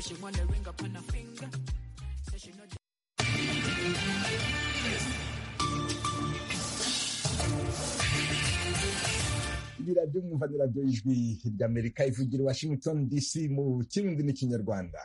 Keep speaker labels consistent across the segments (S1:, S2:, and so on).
S1: she wanna ring up on her finger. Say she know
S2: radiyo mwumva ni radiyo y'ijwi ry'amerika ivugira i washington dc mu kirundi n'ikinyarwanda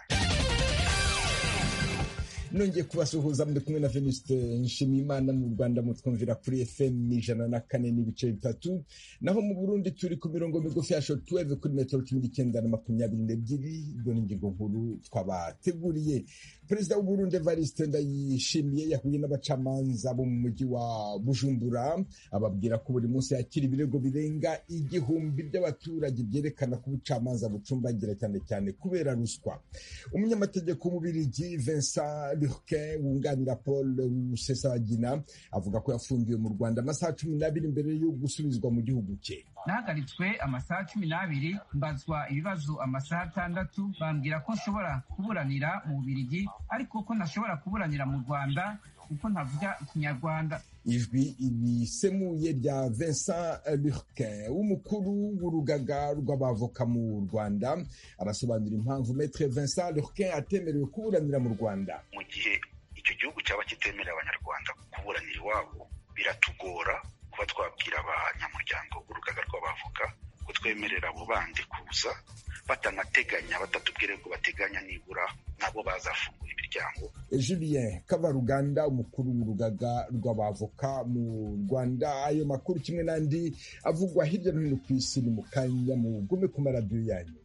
S2: nongeye kubasuhuza muri kumwe na venuste nshimiyimana mu rwanda mutwumvira kuri fm ijana na kane n'ibice bitatu naho mu burundi turi ku mirongo migufi ya shotweve kuri metero cumi n'icyenda na makumyabiri n'ebyiri ibyo ni ingingo nkuru twabateguriye perezida w'uburundi evariste ndayishimiye yahuye n'abacamanza bo mu mujyi wa bujumbura ababwira ko buri munsi yakira ibirego birenga igihumbi by'abaturage byerekana ko ubucamanza bucumbagira cyane cyane kubera ruswa umunyamategeko w'umubirigi vincent lurquin wunganira paul rusesabagina avuga ko yafungiwe mu rwanda amasaha cumi n'abiri mbere yo gusubizwa mu gihugu cye
S3: nahagaritswe amasaha cumi n'abiri mbazwa ibibazo amasaha atandatu bambwira ko nshobora kuburanira mu bubirigi ariko ko ntashobora kuburanira mu rwanda kuko ntavuga ikinyarwanda
S2: ijwi risemuye rya Vincent Lurquin w'umukuru w'urugaga rw'abavoka mu Rwanda arasobanura impamvu Maître Vincent Lurquin atemerewe kuburanira mu Rwanda
S4: mu gihe icyo gihugu cyaba kitemerera abanyarwanda kuburanira iwabo biratugora kuba twabwira abanyamuryango b'urugaga rw'abavoka ko twemerera abo bandi kuza batanateganya batatubwire ko bateganya nibura nabo bazafungura imiryango
S2: Julien Kabaruganda umukuru w'urugaga rw'abavoka mu Rwanda ayo makuru kimwe n'andi avugwa hirya no hino ku isi ni mu kanya mugume ku maradiyo yanyu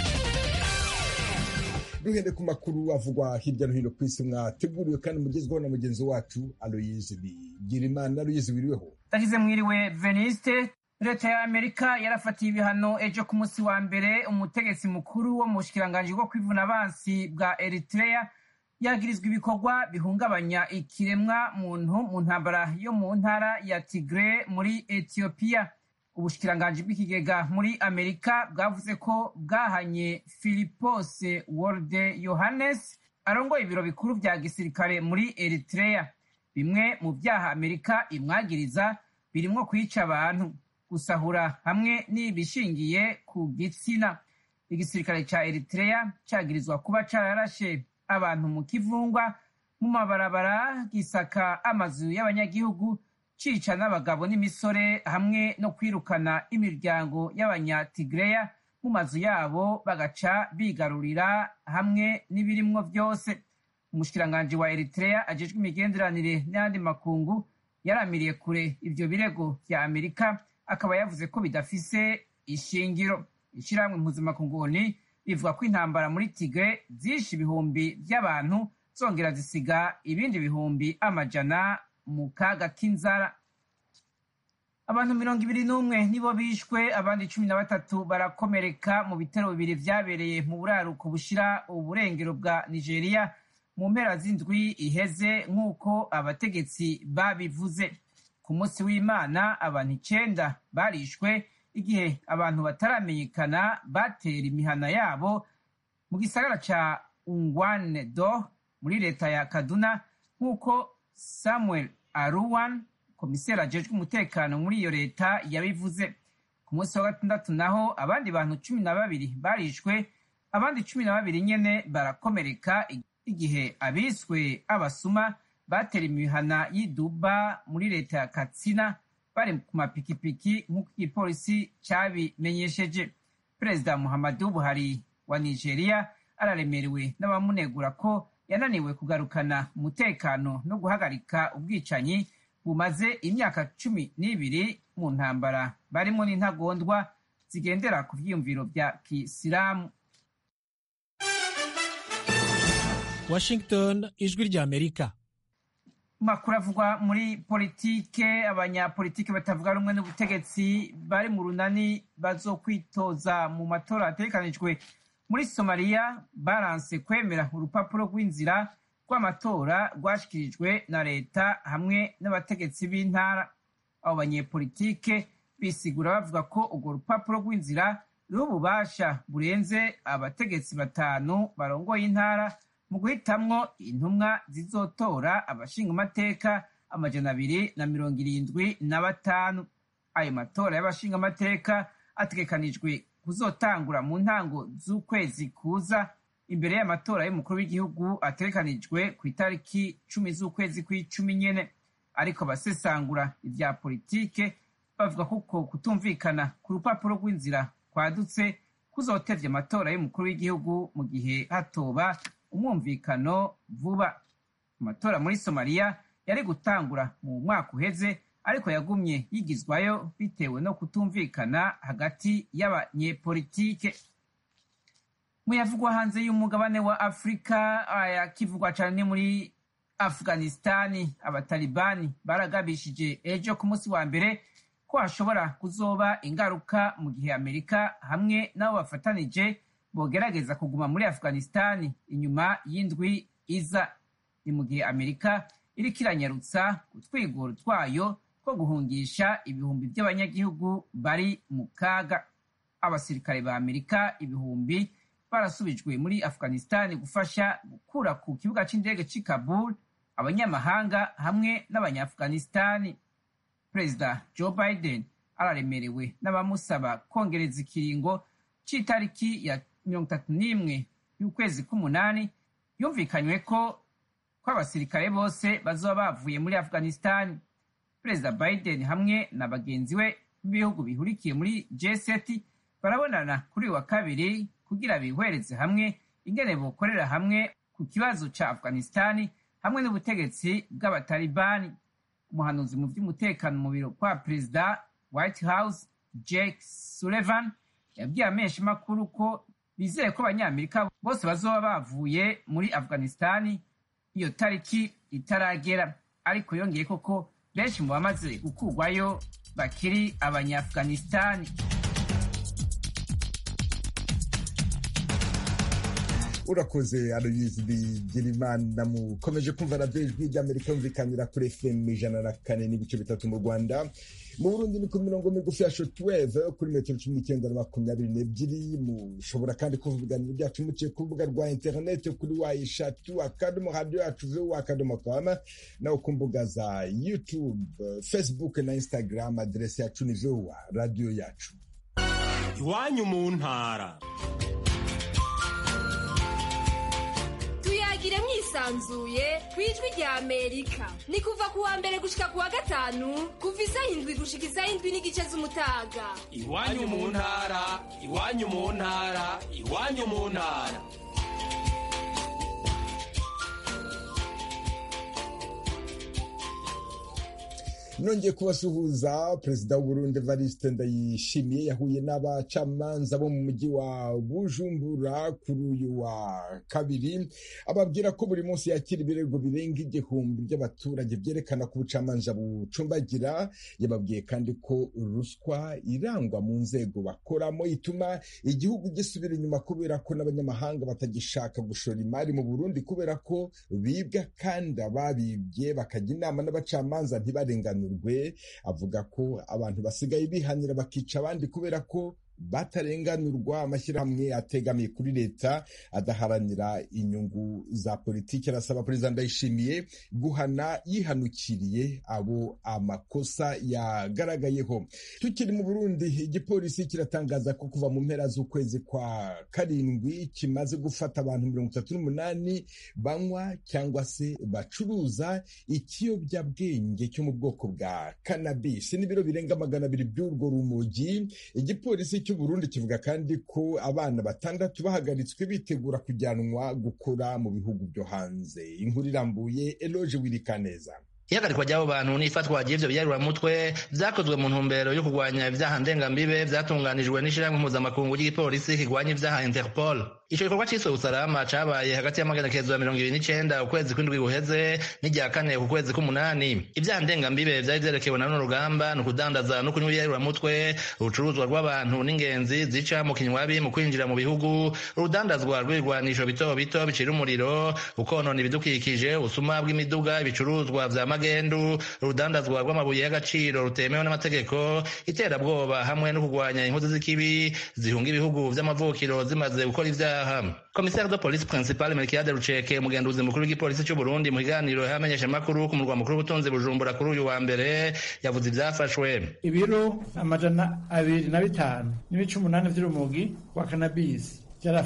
S2: duhere ku makuru avugwa hirya no hino ku isi mwateguriwe kandi mugezweho na mugenzi wacu Aloyize Bigirimana Aloyize wiriweho
S3: ndagize mwiriwe veniste leta ya amerika yarafatiye ibihano ejo ku munsi wa mbere umutegetsi mukuru wo mu bushikiranganji bwo kwivuna abansi bwa eritrea yagirizwa ibikorwa bihungabanya ikiremwa muntu mu ntambara yo mu ntara ya tigre muri etiyopiya ubushikiranganji bw'ikigega muri amerika bwavuze ko bwahanye philipos wolde yohannes arongoye ibiro bikuru bya gisirikare muri eritrea bimwe mu byaha amerika imwagiriza birimwo kwica abantu gusahura hamwe n'ibishingiye ku gitsina igisirikare ca eritrea cagirizwa kuba cararashe abantu mu kivungwa mu mabarabara gisaka amazu y'abanyagihugu cica n'abagabo n'imisore hamwe no kwirukana imiryango y'abanyatigreya mu mazu yabo bagaca bigarurira hamwe n'ibirimwo vyose umushikiranganji wa eritrea ajejwe imigenderanire n'ayandi makungu yaramiriye kure ivyo birego vya amerika akaba yavuze ko bidafise ishingiro ishirahamwe mpuzamakunguni rivuga ko intambara muri tigre zishe ibihumbi vy'abantu zongera zisiga ibindi bihumbi amajana mu kaga k'inzara abantu mirongo ibiri n'umwe nibo bishwe abandi cumi na batatu barakomereka mu bitero bibiri vyabereye mu buraruko bushira uburengero bwa nigeria mu mpera z'indwi iheze nk'uko abategetsi babivuze ku munsi w'imana abantu icenda barishwe igihe abantu bataramenyekana batera imihana yabo mu gisagara ca ungwane do muri leta ya kaduna nk'uko samuel aruwan komiseri ajejwe umutekano muri iyo leta yabivuze ku munsi wa gatandatu naho abandi bantu cumi na babiri barishwe abandi cumi na babiri nyene barakomereka igihe abiswe abasuma batera imihana y'iduba muri leta ya katsina bari ku mapikipiki nk'uko igipolisi cabimenyesheje perezida muhammadu buhari wa nigeria araremerewe n'abamunegura ko yananiwe kugarukana umutekano no guhagarika ubwicanyi bumaze imyaka cumi n'ibiri mu ntambara barimo n'intagondwa zigendera ku vyiyumviro vya kisilamu
S5: washington ijwi rya amerika
S3: makuru avugwa muri politike abanyapolitike batavuga rumwe n'ubutegetsi bari mu runani bazokwitoza mu matora ategekanijwe muri somaliya baranse kwemera urupapuro rw'inzira rw'amatora rwashyikirijwe na leta hamwe n'abategetsi b'intara abo banyepolitike bisigura bavuga ko urwo rupapuro rw'inzira ruriho ububasha burenze abategetsi batanu barongoye intara mu guhitamwo intumwa zizotora abashingamateka amajana abiri na mirongo irindwi na batanu ayo matora y'abashingamateka ategekanijwe kuzotangura mu ntango z'ukwezi kuza imbere y'amatora y'umukuru w'igihugu ategekanijwe ku itariki cumi z'ukwezi kw'icumi nyene ariko abasesangura ivya politike bavuga ko uko kutumvikana ku rupapuro rw'inzira kwadutse kuzotevya amatora y'umukuru w'igihugu mu gihe hatoba umwumvikano vuba amatora muri somaliya yari gutangura mu mwaka uheze ariko yagumye yigizwayo bitewe no kutumvikana hagati y'abanyepolitike muyavugwa hanze y'umugabane wa afurika ayakivugwa cyane muri afghanistani abatalibani baragabishije ejo ku munsi wa mbere ko hashobora kuzoba ingaruka mu gihe amerika hamwe n'abo bafatanije bogerageza kuguma muri afghanistani inyuma y'indwi iza ni mu gihe amerika iriko iranyarutsa utwigoro twayo two guhungisha ibihumbi by'abanyagihugu bari mu kaga abasirikare ba amerika ibihumbi barasubijwe muri afghanistan gufasha gukura ku kibuga c'indege c'i kabul abanyamahanga hamwe n'abanyafghanistani perezida joe biden araremerewe n'abamusaba kongereza ikiringo c'itariki ya mirongo itatu n'imwe y'ukwezi k'umunani yumvikanywe ko ko abasirikare bose bazoba bavuye muri afghanistan perezida biden hamwe na bagenzi we b'ibihugu bihurikiye muri g7 barabonana kuri uyu wa kabiri kugira bihwereze hamwe ingene bokorera hamwe ku kibazo ca afghanistan hamwe n'ubutegetsi bw'abatalibani umuhanuzi mu by'umutekano mu biro kwa perezida white house jake sullivan yabwiye amenshi makuru ko bizeye ko abanyamerika bose bazoba bavuye muri afghanistan iyo tariki itaragera ariko yongeye koko benshi mu bamaze gukurwayo bakiri abanyafghanistani
S2: urakoze aloyizi bigirimana mukomeje kumva radiyo ijwi ry'amerika yumvikanira kuri fm ijana na kane n'ibice bitatu mu rwanda mu burundi ni ku mirongo migufi ya shotweve kuri metero cumi n'icyenda na makumyabiri n'ebyiri mushobora kandi kumva ibiganiro byacu muciye ku rubuga rwa interineti kuri wa eshatu akadomo radiyo yacu vu akadomo kama naho ku mbuga za youtube facebook na instagram aderesi yacu ni vuwa radiyo yacu
S5: iwanyu mu ntara
S6: tuyagire mwisanzuye ku ijwi rya amerika ni kuva ku wa mbere gushika ku wa gatanu kuva isaha indwi gushika isaha indwi n'igice z'umutaga
S5: iwanyu mu ntara iwanyu mu ntara iwanyu mu ntara
S2: nongeye kubasuhuza perezida w'uburundi evariste ndayishimiye yahuye n'abacamanza bo mu mujyi wa bujumbura kuri uyu wa kabiri ababwira ko buri munsi yakira ibirego birenga igihumbi by'abaturage byerekana ko ubucamanza bucumbagira yababwiye kandi ko ruswa irangwa mu nzego bakoramo ituma igihugu gisubira inyuma kubera ko n'abanyamahanga batagishaka gushora imari mu burundi kubera ko bibwa kandi ababibye bakajya inama n'abacamanza ntibarengane avuga ko abantu basigaye bihanira bakica abandi kubera ko batarenganurwa amashyirahamwe ategamiye kuri leta adaharanira inyungu za politiki arasaba perezida ndayishimiye guhana yihanukiriye abo amakosa yagaragayeho tukiri mu burundi igipolisi kiratangaza ko kuva mu mpera z'ukwezi kwa karindwi kimaze gufata abantu mirongo itatu n'umunani banywa cyangwa se bacuruza ikiyobyabwenge cyo mu bwoko bwa kanabisi n'ibiro birenga magana abiri by'urwo rumogi igipolisi cy'uburundi kivuga kandi ko abana batandatu bahagaritswe bitegura kujyanwa gukora mu bihugu byo hanze inkuru irambuye eloge wirikaneza
S7: ihagarikwa ry'abo bantu n'ifatwa ry'ivyo biyaruramutwe vyakozwe mu ntumbero yo kurwanya ivyaha ndengambibe vyatunganijwe n'ishirahamwe mpuzamakungu ry'igipolisi kirwanya ivyaha interpol ico gikorwa ciswe usalama cabaye hagati y'amagenekezo ya mirongo ibiri n'icenda ukwezi kw'indwi guheze n'irya kane ku kwezi k'umunani ivyaha ndengambibe vyari vyerekewe na runo rugamba ni ukudandaza no kunywa ibiyaruramutwe urucuruzwa rw'abantu n'ingenzi zica mu kinywabi mu kwinjira mu bihugu urudandazwa rw'ibigwanisho bito bito bicira umuriro ukonona ibidukikije ubusuma bw'imiduga ibicuruzwa vya magendu urudandazwa rw'amabuye y'agaciro rutemewe n'amategeko iterabwoba hamwe no kurwanya inkozi z'ikibi zihunga ibihugu vy'amavukiro zimaze gukora ivyaha komisari de polisi principale melkiade ruceke umugenduzi mukuru w'igipolisi c'u burundi mu kiganiro yamenyesha amakuru ku murwa mukuru w'ubutunzi bujumbura kuri uyu wa mbere yavuze ivyafashwe
S8: ibiro amajana abiri na bitanu n'ibice umunani vy'urumogi wa kanabisi vyarafashwe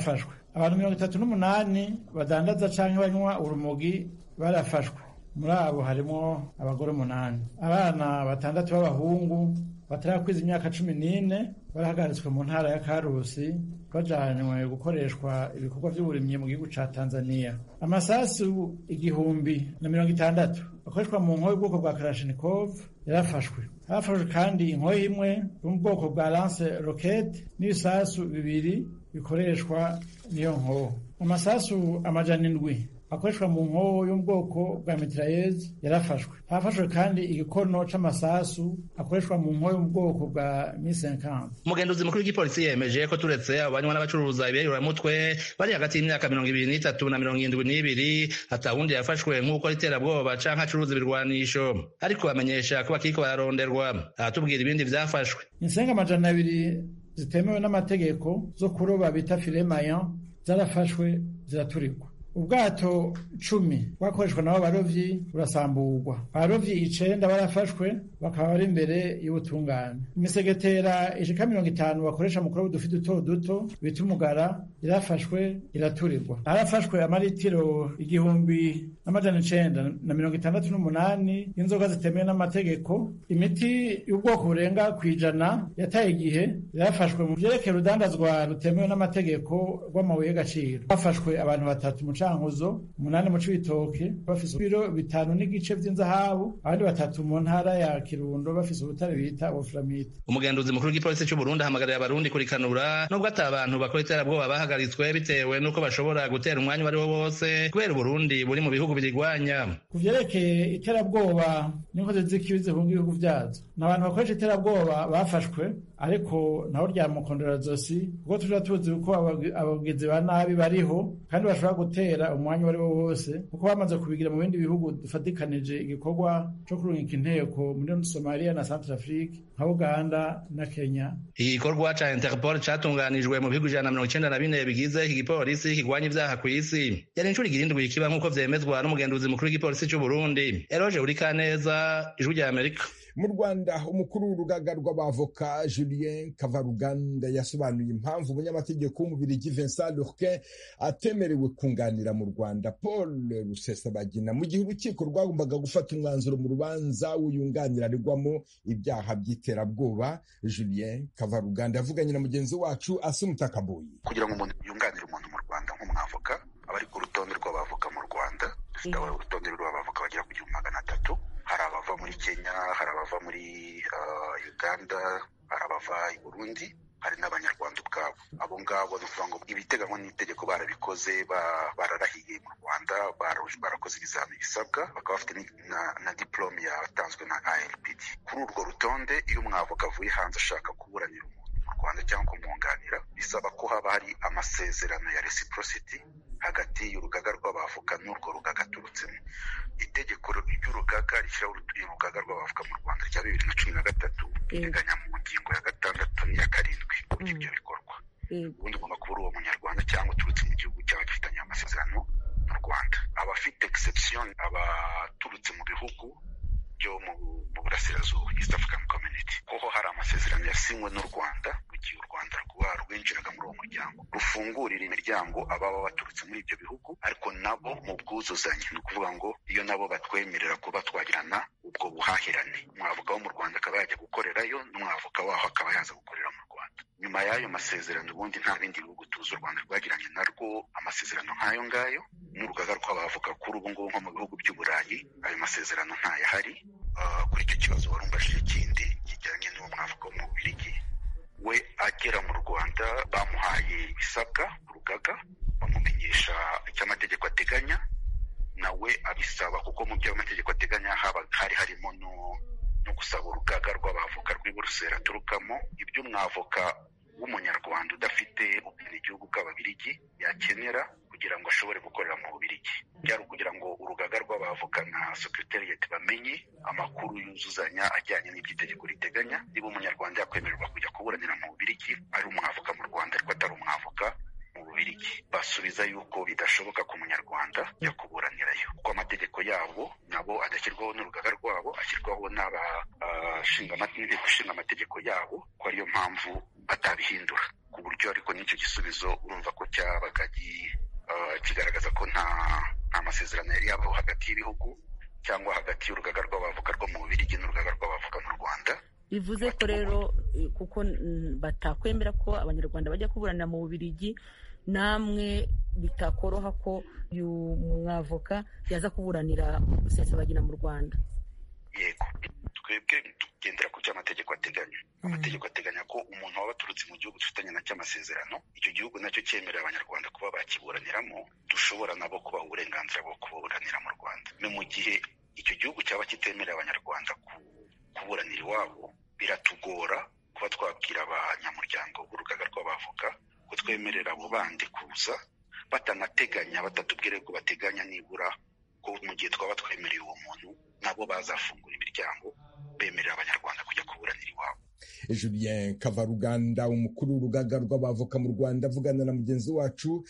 S8: abantu mirongo itatu n'umunani badandaza canke banywa urumogi barafashwe muri abo harimo abagore umunani abana batandatu b'abahungu batarakwiza imyaka cumi n'ine barahagaritswe mu ntara ya karusi bajanywe gukoreshwa ibikorwa by'uburimyi mu gihugu ca tanzania amasasu igihumbi na mirongo itandatu akoreshwa mu nkoyo y'ubwoko bwa karashinikov yarafashwe harafashwe kandi inkoyo imwe yo mu bwoko bwa lance rocket n'ibisasu bibiri bikoreshwa n'iyo nkoho amasasu amajana indwi akoreshwa mu nkoho yo mu bwoko bwa mitraillez yarafashwe hafashwe kandi igikono c'amasasu akoreshwa mu nkoho yo mu bwoko bwa mi 50
S7: umugenduzi mukuru w'igipolisi yemeje ko turetse abo banywa n'abacuruza ibiyayuramutwe bari hagati y'imyaka mirongo ibiri n'itatu na mirongo irindwi n'ibiri atawundi yafashwe nk'uko iterabwoba canke acuruza ibirwanisho ariko bamenyesha ko bakiriko bararonderwa aratubwira ibindi vyafashwe
S8: insenga amajana abiri zitemewe n'amategeko zo kuroba bita filet mayan zarafashwe ziraturirwa ubwato cumi bwakoreshwa nabo barovyi burasamburwa abarovyi icenda barafashwe bakaba bari imbere y'ubutungane imisegetera ishika mirongo itanu bakoresha mu kuroba udufi duto duto bita umugara irafashwe iraturirwa harafashwe amaritiro igihumbi n'amajana icenda na mirongo itandatu n'umunani y'inzoga zitemewe n'amategeko imiti y'ubwoko burenga kw'ijana yataye igihe irafashwe mu vyerekeye urudandazwa rutemewe n'amategeko rw'amabuye y'agaciro hafashwe abantu batatu mu cankuzo umunani mu cibitoke bafise ibiro bitanu n'igice vy'inzahabu abandi batatu mu ntara ya kirundo bafise ubutare bita ofuramite
S7: umugenduzi mukuru w'igipolisi c'uburundi ahamagarira abarundi kurikanura nubwo ata abantu bakora iterabwoba bahagaritswe bitewe n'uko bashobora gutera umwanya uwo ari wo wose kubera uburundi buri mu bihugu birigwanya
S8: ku vyerekeye iterabwoba n'inkozi z'ikibi zihunga ibihugu vyazo ni abantu bakoresha iterabwoba bafashwe ariko naho ryamukondera zosi kuko tuja tuzi uko abagizi ba nabi bariho kandi bashobora gutera umwanya uwo ari wo wose kuko bamaze kubigira mu bindi bihugu dufatikanije igikorwa co kurungika inteko muri somaliya na centre afrique nka uganda na kenya
S7: iki gikorwa ca interpol catunganijwe mu bihugu ijana na mirongo icenda na bine bigize iki gipolisi kigwanya ivyaha kw'isi yari incuro igirindwi kiba nk'uko vyemezwa n'umugenduzi mukuru w'igipolisi c'uburundi eroge urikaneza ijwi rya amerika
S2: mu rwanda umukuru w'urugaga rw'abavoka julien kavaruganda yasobanuye impamvu umunyamategeko w'umubirigi vincent lurquin atemerewe kunganira mu rwanda paul rusesabagina mu gihe urukiko rwagombaga gufata umwanzuro mu rubanza w'uyunganira aregwamo ibyaha by'iterabwoba julien kavaruganda yavuganye na mugenzi wacu asumutakaboyi
S4: kugira ngo umuntu yunganire umuntu mu rwanda nk'umwavoka aba ari ku rutonde rw'abavoka mu rwanda dufite urutonde rw'abavoka bagera ku gihumbi magana atatu hari abava muri kenya hari abava muri uganda hari abava i burundi hari n'abanyarwanda ubwabo abo ngabo ni ukuvuga ngo ibiteganywa n'itegeko barabikoze bararahiye mu rwanda barakoze ibizami bisabwa bakaba bafite na diplome yatanzwe na arpd kuri urwo rutonde iyo umwavoka avuye hanze ashaka kuburanira umuntu mu rwanda cyangwa kumwunganira bisaba ko haba hari amasezerano ya reciprocity hagati y'urugaga rw'abavoka n'urwo rugaga aturutsemo itegeko ry'urugaga rishyiraho urugaga rw'abavoka mu rwanda rya bibiri na cumi na gatatu riteganya mu ngingo ya gatandatu n'iya karindwi uburyo ibyo bikorwa ubundi ugomba kuba uri uwo munyarwanda cyangwa uturutse mu gihugu cyaba gifitanye amasezerano mu rwanda abafite exception abaturutse mu bihugu byo mu burasirazuba east african community kuko hari amasezerano yasinywe n'u rwanda mu gihe u rwanda rwinjiraga muri uwo muryango rufungurira imiryango ababa baturutse muri ibyo bihugu ariko nabo mu bwuzuzanye ni ukuvuga ngo iyo nabo batwemerera kuba twagirana ubwo buhahirane umwavoka wo mu rwanda akaba yajya gukorerayo n'umwavoka waho akaba yaza gukorera mu rwanda nyuma y'ayo masezerano ubundi nta bindi bihugu tuzi u rwanda rwagiranye narwo amasezerano nk'ayo ngayo n'urugaga rw'abavoka kuri ubu ngubu nko mu bihugu by'uburayi ayo masezerano ntayahari kuri icyo kibazo warumvashije ikindi kijyanye n'uwo mwavoka wo mu bubirigi we agera mu rwanda bamuhaye ibisabwa urugaga bamumenyesha icyo amategeko ateganya nawe abisaba kuko mu byo amategeko ateganya hari harimo no gusaba urugaga rw'abavoka rw'i buruseli aturukamo ibyo umwavoka w'umunyarwanda udafite ubwenegihugu bw'ababirigi yakenera kugira ngo ashobore gukorera mu bubirigi byari ukugira ngo urugaga rw'abavoka na sekretariyeti bamenye amakuru yuzuzanya ajyanye n'ibyo itegeko riteganya niba umunyarwanda yakwemererwa kujya kuburanira mu bubirigi ari umwavoka mu rwanda ariko atari umwavoka mu bubirigi basubiza yuko bidashoboka ku munyarwanda jya kuburanirayo kuko amategeko yabo nabo adashyirwaho n'urugaga rwabo ashyirwaho n'abashinga amategeko yabo ko ariyo mpamvu atabihindura ku buryo ariko n'icyo gisubizo urumva ko cyabaga kigaragaza ko nta nta masezerano yari yabaho hagati y'ibihugu cyangwa hagati y'urugaga rw'abavuga rwo mu bubirigi n'urugaga rw'abavuga mu rwanda
S9: bivuze ko rero kuko batakwemera ko abanyarwanda bajya kuburanira mu bubirigi namwe bitakoroha ko uyu mwavoka yaza kuburanira rusesabagina mu rwanda
S4: yego twebwe tugendera ku cyo amategeko ateganya amategeko ateganya ko umuntu waba aturutse mu gihugu dufitanye nacyo amasezerano icyo gihugu nacyo cyemerera abanyarwanda kuba bakiburaniramo dushobora nabo kubaha uburenganzira bwo kuburanira mu rwanda ni mu gihe icyo gihugu cyaba kitemerera abanyarwanda kuburanira iwabo biratugora kuba twabwira abanyamuryango b'urugaga rw'abavoka ko twemerera abo bandi kuza batanateganya batatubwire ko bateganya nibura ko mu gihe twaba twemereye uwo muntu nabo bazafungura imiryango bemerera abanyarwanda kujya kuburanira iwabo
S2: julien kavaruganda umukuru w'urugaga rw'abavoka mu rwanda avugana na mugenzi wacu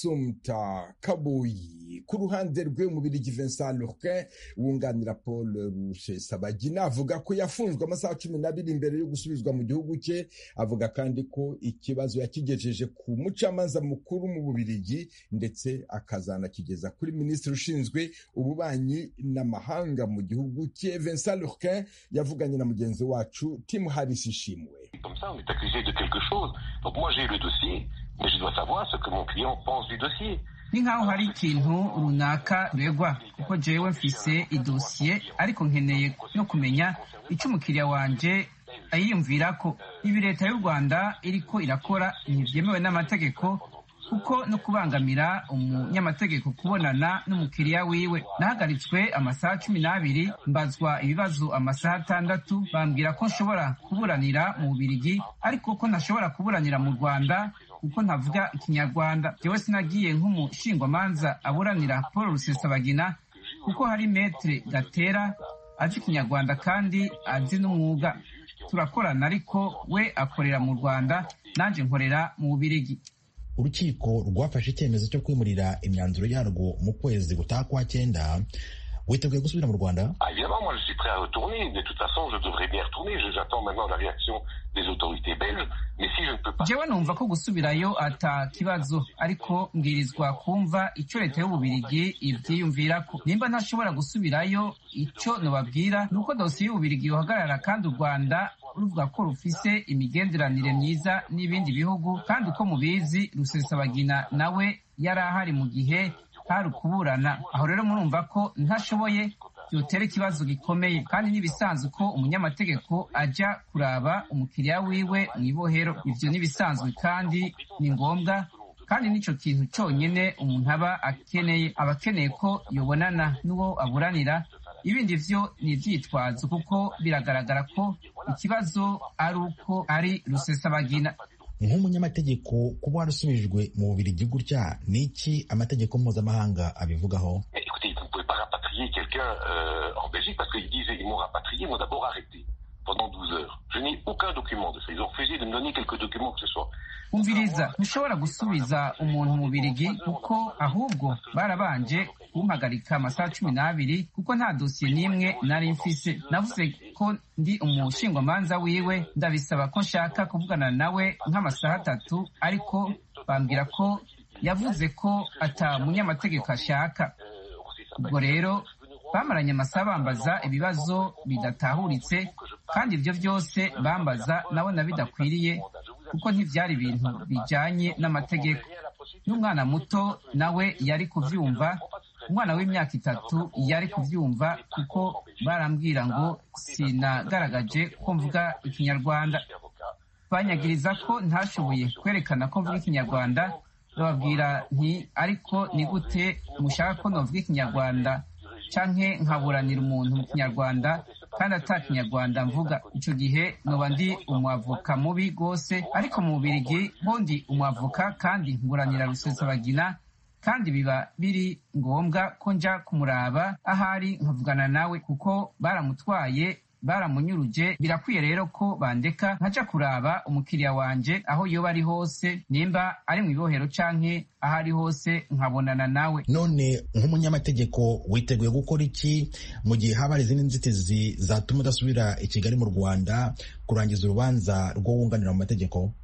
S2: asumta kaboyi ku ruhande rwe umubirigi vincent lurquin wunganira paul rusesabagina avuga ko yafunzwe amasaha cumi n'abiri mbere yo gusubizwa mu gihugu cye avuga kandi ko ikibazo yakigejeje ku mucamanza mukuru mu bubirigi ndetse akazanakigeza kuri minisitiri ushinzwe ububanyi n'amahanga mu gihugu cye vincent lurquin yavuganye na mugenzi wacu tim harris ishimwe
S10: Comme ça, on est accusé de quelque chose. Donc moi, j'ai le dossier, mais je dois savoir ce que mon client pense du dossier.
S3: ni nk'aho hari ikintu runaka regwa kuko jewe mfise idosiye ariko nkeneye no kumenya icyo umukiriya wanje ayiyumvira ko ibi leta y'u rwanda iriko irakora ntibyemewe n'amategeko kuko no kubangamira umunyamategeko kubonana n'umukiriya wiwe nahagaritswe amasaha cumi n'abiri mbazwa ibibazo amasaha atandatu bambwira ko nshobora kuburanira mu bubirigi ariko ko ntashobora kuburanira mu rwanda kuko ntavuga ikinyarwanda jewe sinagiye nk'umushingwamanza aburanira paul rusesabagina kuko hari metre gatera azi ikinyarwanda kandi azi n'umwuga turakorana ariko we akorera mu rwanda nanjye nkorera mu bubirigi
S11: urukiko rwafashe icyemezo cyo kwimurira imyanzuro yarwo mu kwezi gutaha kwa cyenda witeguye gusubira mu rwanda
S10: Ah, évidemment, moi, je suis prêt à retourner. De toute façon, je devrais bien retourner. Je- J'attends maintenant la réaction des autorités belges. Mais si je ne peux pas...
S3: jewe numva ko gusubirayo ata kibazo ariko mbwirizwa kumva icyo leta y'ububirigi ivyiyumvirako nimba ntashobora gusubirayo icyo nobabwira ni uko dosiye y'ububirigi yohagarara kandi u rwanda ruvuga ko rufise imigenderanire myiza n'ibindi bihugu kandi uko mubizi rusesabagina nawe yari ahari mu gihe hari ukuburana aho rero murumva ko ntashoboye byotera ikibazo gikomeye kandi n'ibisanzwe ko umunyamategeko ajya kuraba umukiriya wiwe mu ibohero ibyo n'ibisanzwe kandi ni ngombwa kandi nicyo kintu cyonyine umuntu aba akeneye aba akeneye ko yobonana n'uwo aburanira ibindi vyo ni ivyitwazo kuko biragaragara ko ikibazo ari uko ari rusesabagina
S11: nk'umunyamategeko kuba warasubijwe mu bubirigi gutya ni iki amategeko mpuzamahanga abivugaho
S10: Mais écoutez, vous ne pouvez pas rapatrier quelqu'un euh, en Belgique parce qu'ils disent ils m'ont rapatrié, ils m'ont d'abord arrêté pendant 12 heures. Je n'ai aucun document de ça. Ils ont refusé de me donner quelques documents que ce soit.
S3: umviriza ntushobora gusubiza umuntu mu birigi kuko ahubwo barabanje kumpagarika amasaha cumi n'abiri kuko nta dosiye n'imwe nari mfise navuze ko ndi umushingwamanza wiwe ndabisaba ko nshaka kuvugana nawe nk'amasaha atatu ariko bambwira ko yavuze ko ata munyamategeko ashaka ubwo rero bamaranye amasaha bambaza ibibazo bidatahuritse kandi ibyo byose bambaza nabona bidakwiriye kuko ntibyari ibintu bijyanye n'amategeko n'umwana muto nawe yari kubyumva umwana w'imyaka itatu yari kubyumva kuko barambwira ngo sinagaragaje ko mvuga ikinyarwanda banyagiriza ko ntashoboye kwerekana ko mvuga ikinyarwanda bababwira nti ariko ni gute mushaka ko novuga ikinyarwanda canke nkaburanira umuntu mu kinyarwanda kandi ata kinyarwanda mvuga ico gihe noba ndi umwavoka mubi rwose ariko mu bubirigi bo ndi umwavoka kandi mburanira rusesabagina kandi biba biri ngombwa ko nja kumuraba ahari nkavugana nawe kuko baramutwaye baramunyuruje birakwiye rero ko bandeka nkaja kuraba umukiriya wanje aho yoba ari hose nimba ari mu ibohero canke aho ari hose nkabonana nawe
S11: none nk'umunyamategeko witeguye gukora iki mu gihe haba hari izindi nzitizi zatuma udasubira i kigali mu rwanda kurangiza urubanza rwo wunganira mu mategeko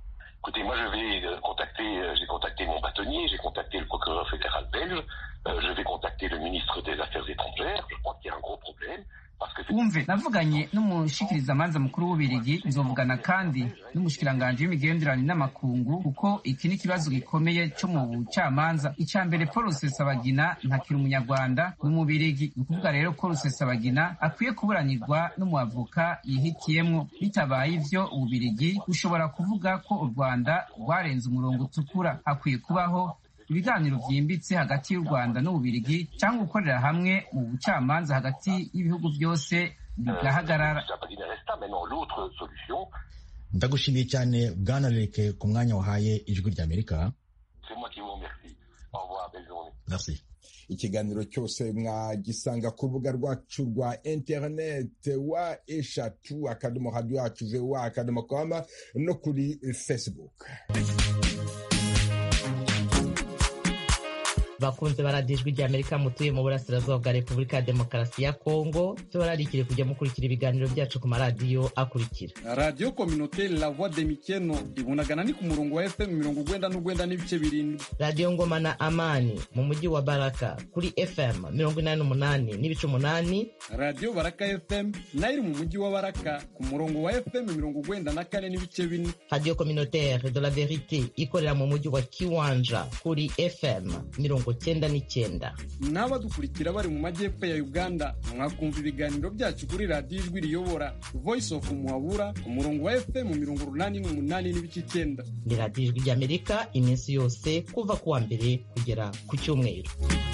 S10: Écoutez, moi je vais contacter, j'ai contacté mon bâtonnier, j'ai contacté le procureur fédéral belge, euh, je vais contacter le ministre des Affaires étrangères. Je crois qu'il y a un gros problème.
S3: wumve navuganye n'umushikirizamanza mukuru w'ububirigi nzovugana kandi n'umushikiranganji w'imigenderanire n'amakungu kuko iki ni ikibazo gikomeye cyo mu bucamanza icya mbere paul rusesabagina ntakiri umunyarwanda n'umubirigi ni ukuvuga rero ko rusesabagina akwiye kuburanirwa n'umuavoka yihitiyemwo bitabaye ivyo ububirigi bushobora kuvuga ko u rwanda rwarenze umurongo utukura hakwiye kubaho ibiganiro byimbitse hagati y'u rwanda n'ububirigi cyangwa gukorera hamwe mu bucamanza hagati y'ibihugu byose bigahagarara
S11: ndagushimiye cyane bwana reke ku mwanya wahaye ijwi ry'amerika merci
S2: ikiganiro cyose mwagisanga ku rubuga rwacu rwa interineti wa eshatu akadomo radiyo yacu voa akadomo koma no kuri facebook
S12: bakunze baradiyo ijwi rya amerika mutuye mu burasirazuba bwa repubulika ya demokarasi ya kongo tubararikire kujya mukurikira ibiganiro byacu ku maradiyo akurikira
S13: radiyo kominoteri la voix de mikeno ibunagana ni ku murongo wa fm mirongo ugwenda n'ugwenda n'ibice birindwi
S12: radiyo ngoma na amani mu mujyi wa baraka kuri fm mirongo inani n'umunani n'ibice umunani
S13: radiyo baraka fm nayo iri mu mujyi wa baraka ku murongo wa fm mirongo ugwenda na kane n'ibice bine
S12: radiyo kominoteri de la verite ikorera mu mujyi wa kiwanja kuri fm mirongo cyenda n'icyenda
S13: n'abadukurikira bari mu majyepfo ya uganda mwakumva ibiganiro byacu kuri radiyo ijwi riyobora voice of muhabura ku murongo wa fm mirongo urunani n'umunani n'ibice icyenda
S12: ni radiyo ijwi ry'amerika iminsi yose kuva ku wa mbere kugera ku cyumweru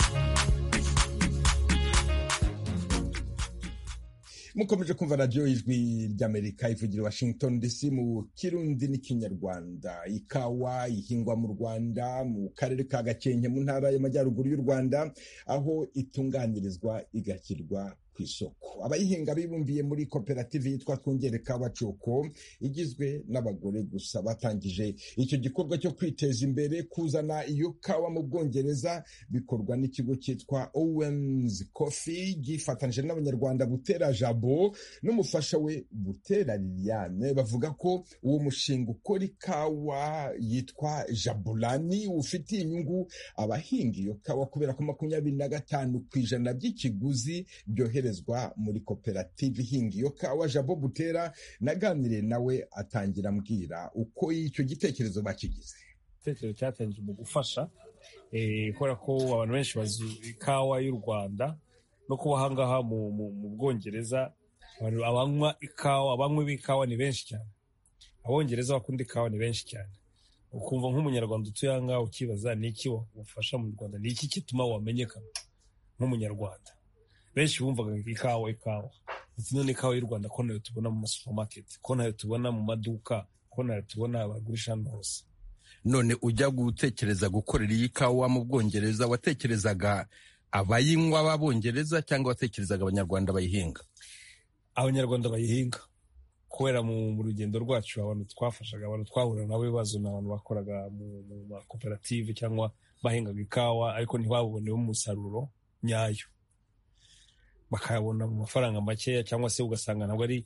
S2: mukomeje kumva radiyo ijwi ry'amerika ivugira washington dc mu kirundi n'ikinyarwanda ikawa ihingwa mu rwanda mu karere ka gakenke mu ntara y'amajyaruguru y'u rwanda aho itunganirizwa igashyirwa ku isoko abayihinga bibumbiye muri koperative yitwa twongere kawa coko igizwe n'abagore gusa batangije icyo gikorwa cyo kwiteza imbere kuzana iyo kawa mu bwongereza bikorwa n'ikigo cyitwa owens coffee gifatanyije n'abanyarwanda butera jabo n'umufasha we butera liliane bavuga ko uwo mushinga ukora ikawa yitwa jabulani ufitiye inyungu abahinga iyo kawa kubera ko makumyabiri na gatanu ku ijana by'ikiguzi byohereza muri koperative ihinga iyo kawa jabo butera naganiriye nawe atangira ambwira uko icyo gitekerezo bakigize
S14: igitekerezo cyatangije mu gufasha kubera ko abantu benshi bazi ikawa y'u rwanda no kuba ahangaha mu bwongereza abanywa ikawa abanywi b'ikawa ni benshi cyane abongereza bakunda ikawa ni benshi cyane ukumva nk'umunyarwanda utuye ahangaha ukibaza ni iki wafasha mu rwanda ni iki gituma wamenyekana nk'umunyarwanda benshi bumvaga ikawa ikawa ndetse none ikawa y'u rwanda ko nayo tubona mu masupamaketi ko nayo tubona mu maduka ko nayo tubona bagurisha hano hose
S15: none ujya gutekereza gukorera iyi kawa mu bwongereza watekerezaga abayinywa b'abongereza cyangwa watekerezaga abanyarwanda bayihinga
S14: abanyarwanda bayihinga kubera mu rugendo rwacu abantu twafashaga abantu twahura nabo ibibazo ni abantu bakoraga mu makoperative cyangwa bahingaga ikawa ariko ntibabonemo umusaruro nyayo bakayabona mu mafaranga makeya cyangwa se ugasanga ntabwo ari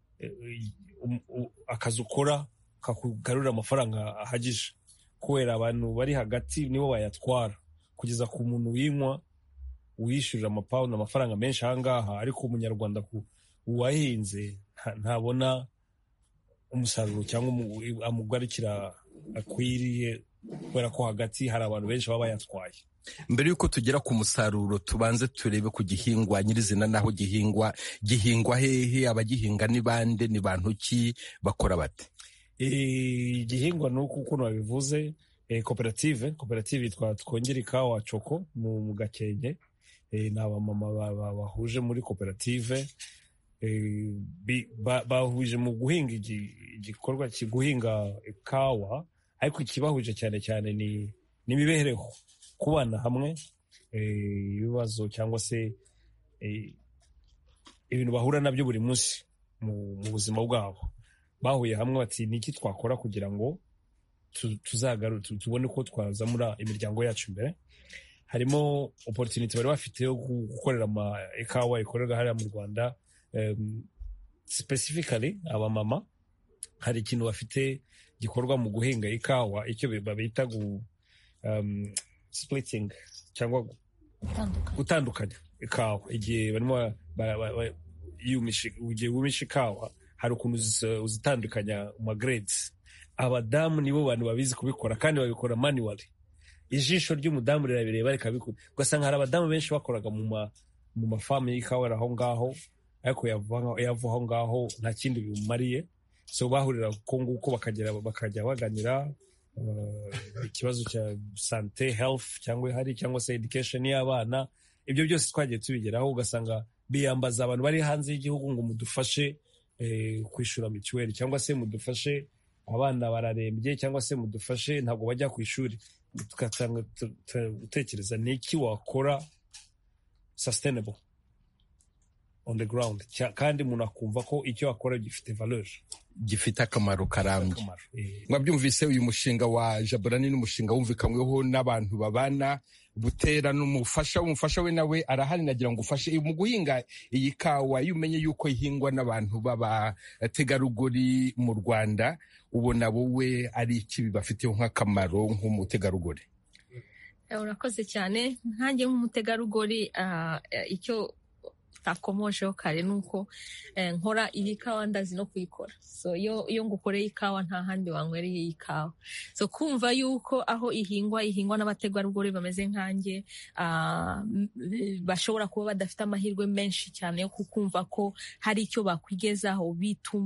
S14: akazi ukora kakugarurira amafaranga ahagije kubera abantu bari hagati nibo bayatwara kugeza ku muntu winywa wishyurira amapawundi amafaranga menshi ahangaha ariko umunyarwanda uwahinze ntabona umusaruro cyangwa amugarukira akwiriye kubera ko hagati hari abantu benshi baba bayatwaye
S15: mbere y'uko tugera ku musaruro tubanze turebe ku gihingwa nyirizina n'aho gihingwa gihingwa hehe abagihinga ni bande ni bantu ki bakora bate
S14: igihingwa ni uko ukuntu babivuze koperative koperative yitwa twongere ikawa coko mu gakenke ni abamama bahuje muri koperative bahuje mu guhinga igikorwa guhinga ikawa ariko ikibahuje cyane cyane ni imibereho kubana hamwe ibibazo cyangwa se ibintu bahura nabyo buri munsi mu buzima bwabo bahuye hamwe bati ni iki twakora kugira ngo tubone uko twazamura imiryango yacu imbere harimo oporutinite bari bafite yo gukorera ikawa ikorerwa hariya mu rwanda specifically abamama hari ikintu bafite gikorwa mu guhinga ikawa icyo babita gu um, splitting cyangwa gutandukanya ikawa igihe barimo igihe wumisha ikawa hari ukuntu uzitandukanya mu grades abadamu nibo bantu babizi kubikora kandi babikora manually ijisho ry'umudamu rirabireba rikabikora ugasanga hari abadamu benshi bakoraga mu ma mu mafamu y'ikawa aho ngaho ariko yava aho ngaho nta kindi bimumariye so bahurira ko nguko bakagera bakajya baganira ikibazo cya sante health cyangwa ihari cyangwa se education y'abana ibyo byose twagiye tubigeraho ugasanga biyambaza abantu bari hanze y'igihugu ngo mudufashe kwishyura mituweli cyangwa se mudufashe abana bararembye cyangwa se mudufashe ntabwo bajya ku ishuri tugatanga gutekereza ni iki wakora sustainable on the ground kandi umuntu akumva ko icyo akora gifite valeur
S15: gifite akamaro karambye mwabyumvise uyu mushinga wa jaburani n'umushinga wumvikanyweho n'abantu babana butera n'umufasha umufasha we nawe arahari nagira ngo ufashe mu guhinga iyi kawa iyo umenye yuko ihingwa n'abantu b'abategarugori mu rwanda ubona wowe ari iki bibafiteho nk'akamaro nk'umutegarugori
S16: urakoze cyane nkanjye nk'umutegarugori icyo takomojeho kare ni uko nkora iyi kawa ndazi no kuyikora so iyo ngukoreye ikawa nta handi wanywereye iyi kawa so kumva yuko aho ihingwa ihingwa n'abategarugori bameze nkanjye bashobora kuba badafite amahirwe menshi cyane yo kukumva ko hari icyo bakwigezaho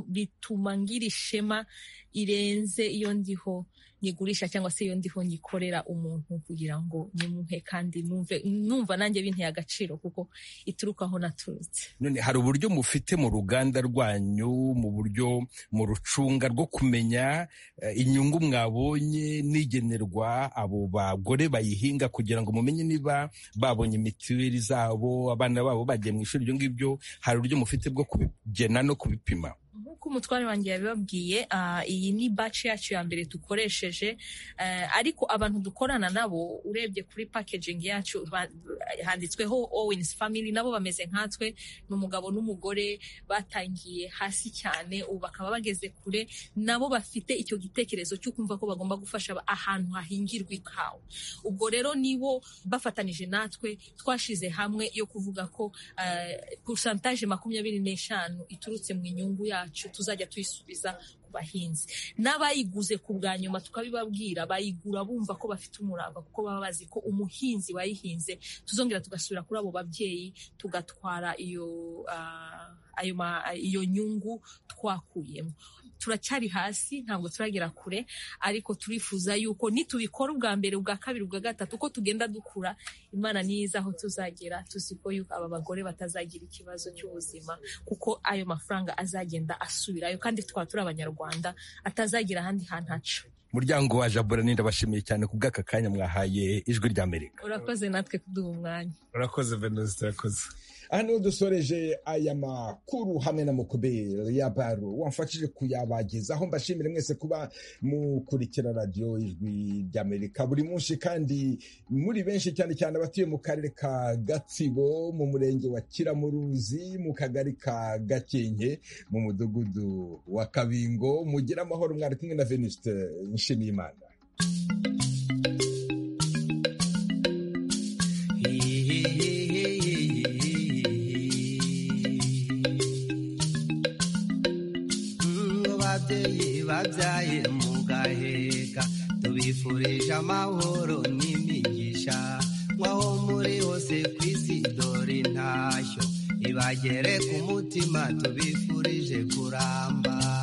S16: bituma ngira ishema irenze iyo ndiho nyigurisha cyangwa se iyo ndiho nyikorera umuntu kugira ngo nimuhe kandi numve numva nanjye binteye agaciro kuko ituruka aho naturutse
S15: none hari uburyo mufite mu ruganda rwanyu mu buryo mu rucunga rwo kumenya inyungu mwabonye n'igenerwa abo bagore bayihinga kugira ngo mumenye niba babonye mituweli zabo abana babo bagiye mu ishuri ibyo ngibyo hari uburyo mufite bwo kubigena no kubipima
S16: nk'uko umutware wanjye yabibabwiye iyi ni baci yacu ya mbere dukoresheje ariko abantu dukorana nabo urebye kuri packaging yacu handitsweho owens family nabo bameze nkatwe ni umugabo n'umugore batangiye hasi cyane ubu bakaba bageze kure nabo bafite icyo gitekerezo cyo kumva ko bagomba gufasha ahantu hahingirwa ikawa ubwo rero nibo bafatanije natwe twashize hamwe yo kuvuga ko pusantaje makumyabiri n'eshanu iturutse mu inyungu yacu tuzajya tuyisubiza ku bahinzi n'abayiguze ku bwa nyuma tukabibabwira bayigura bumva ko bafite umurava kuko baba bazi ko umuhinzi wayihinze tuzongera tugasubira kuri abo babyeyi tugatwara iyo ayo iyo nyungu twakuyemo turacyari hasi ntabwo turagera kure ariko turifuza yuko nitubikora ubwa mbere ubwa kabiri ubwa gatatu uko tugenda dukura imana niyiza aho tuzagera tuzi ko yuko aba bagore batazagira ikibazo cy'ubuzima kuko ayo mafaranga azagenda asubirayo kandi tukaba turi abanyarwanda atazagira ahandi hantu aca
S15: muryango wa jaburani ndabashimiye cyane ku bw'aka kanya mwahaye ijwi ry'amerika
S16: urakoze natwe kuduha umwanya
S14: urakoze venuste urakoze
S2: aha niho dusoreje aya makuru hamwe na mukuberi ya baro wamfashije kuyabagezaho mbashimire mwese kuba mukurikira radiyo ijwi ry'amerika buri munsi kandi muri benshi cyane cyane abatuye mu karere ka gatsibo mu murenge wa kiramuruzi mu kagari ka gakenke mu mudugudu wa kabingo mugire amahoro mwari kumwe na venuste nshimiyimana
S17: ababyeyi babyaye mu gaheka tubifurije amahoro n'imigisha nk'aho muri hose ku isi dore intashyo ibagere ku mutima tubifurije kuramba